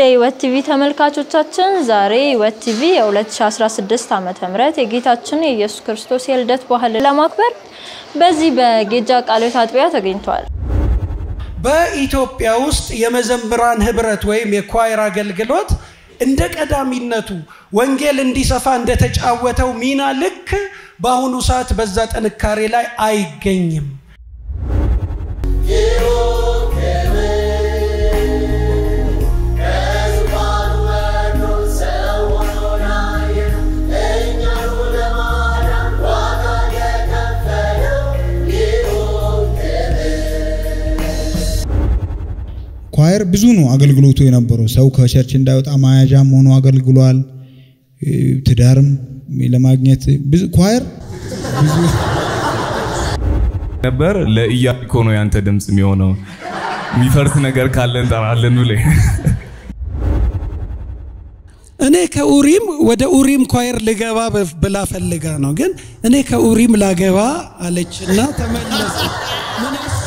የህይወት ቲቪ ተመልካቾቻችን ዛሬ ህይወት ቲቪ የ2016 ዓ.ም የጌታችን የኢየሱስ ክርስቶስ የልደት በዓልን ለማክበር በዚህ በጌጃ ቃልዮት አጥቢያ ተገኝቷል። በኢትዮጵያ ውስጥ የመዘምራን ህብረት ወይም የኳይር አገልግሎት እንደ ቀዳሚነቱ ወንጌል እንዲሰፋ እንደተጫወተው ሚና ልክ በአሁኑ ሰዓት በዛ ጥንካሬ ላይ አይገኝም። ኳየር ብዙ ነው አገልግሎቱ የነበረው። ሰው ከቸርች እንዳይወጣ መያዣም ሆኖ አገልግሏል። ትዳርም ለማግኘት ብዙ ኳየር ብዙ ነበር። ለኢያሪኮ ነው ያንተ ድምፅ የሚሆነው። የሚፈርስ ነገር ካለ እንጠራለን ብለህ እኔ ከኡሪም ወደ ኡሪም ኳየር ልገባ ብላ ፈልጋ ነው፣ ግን እኔ ከኡሪም ላገባ አለችና ተመለሰ። ምን